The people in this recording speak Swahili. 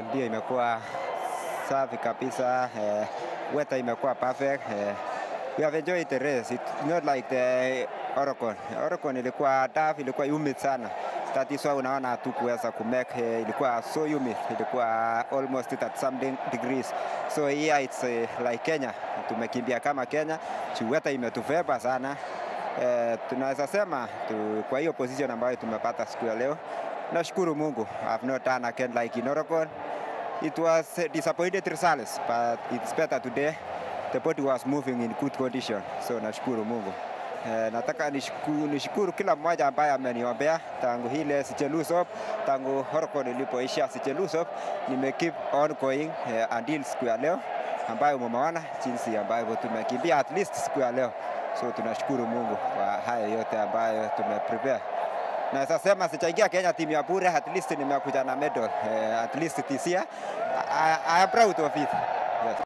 ndio imekuwa safi kabisa. Eh, weather imekuwa perfect. Eh, we have enjoyed the race. It's not like the Oregon. Oregon ilikuwa tough, ilikuwa humid sana. That is why unaona hatukuweza kumake, eh, ilikuwa so humid, ilikuwa almost at something degrees. So here it's eh, like Kenya, tumekimbia kama Kenya, juu weather imetufeva sana. Eh, tunaweza sema tu, kwa hiyo position ambayo tumepata siku ya leo, nashukuru Mungu. I've not done again like in Oregon. It was a disappointed results, but it's better today. The body was moving in good condition, so nashukuru Mungu. Eh, nataka nishukuru, nishukuru kila mmoja ambaye ameniombea tangu hile sichelusop, tangu Oregon ilipoisha sichelusop, nime keep on going eh, until siku ya leo ambayo mumeona jinsi ambavyo tumekimbia at least siku ya leo. So tunashukuru Mungu kwa haya yote ambayo tumeprepare. Naweza sema sichaingia Kenya timu ya bure, at least nimekuja na medal. Eh, at least this year I, I am proud of it.